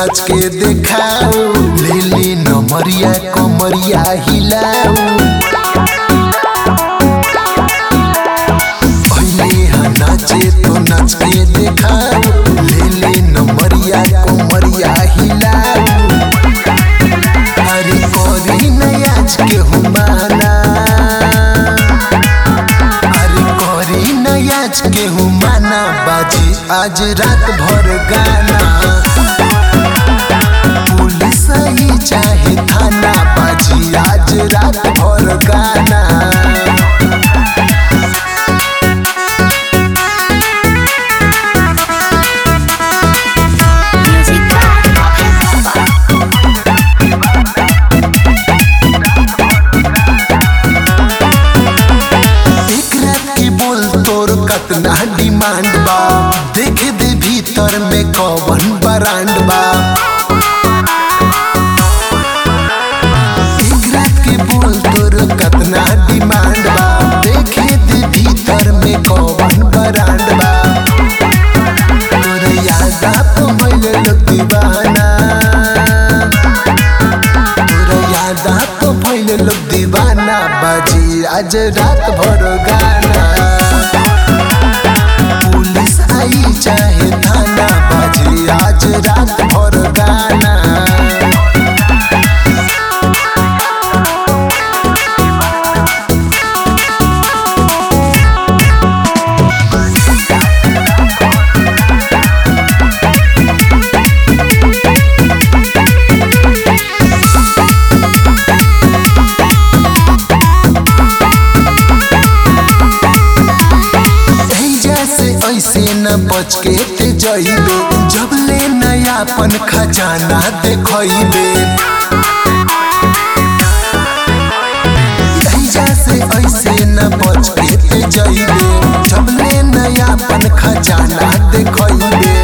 नाच के देखाओ ले ले नमरिया कमरिया हिलाओ पहले हा नाचे तो नाच के देखाओ ले ले नमरिया कमरिया हिलाओ अरे करी नयाज के हुमाना अरे करी नयाज के हुमाना बाजी आज रात भर गाना पुलिस ही चाहे थाना बाजी आज रात भर गाना Music by एक रात की बोल तोर कतना डिमांड बा देखे दे भीतर में कौन ब्रांड बा एक रात की बोल तोर कतना डिमांड बा देखे दे भीतर में कौन ब्रांड बा तोर याद आप भइल लोग दीवाना तोर याद आप भइल लोग दीवाना बाजी आज रात भर गाना पुलिस आई चाहे थाना बाजी आज रात भर गाना ऐजा से ऐसे न बच के ते जइबे जब ले नयापन खजाना देखइबे ऐजा से ऐसे न बच के ते जइबे जब ले नयापन खजाना देखइबे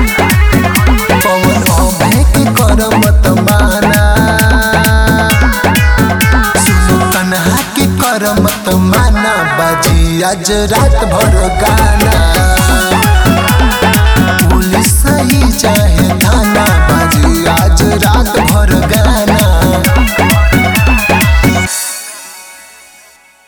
कौन अभे के कर मत माना सुनो कन्हा के कर मत माना बाजी आज रात भर गाना पुलिस ही चाहे थाना बाजी आज रात भर गाना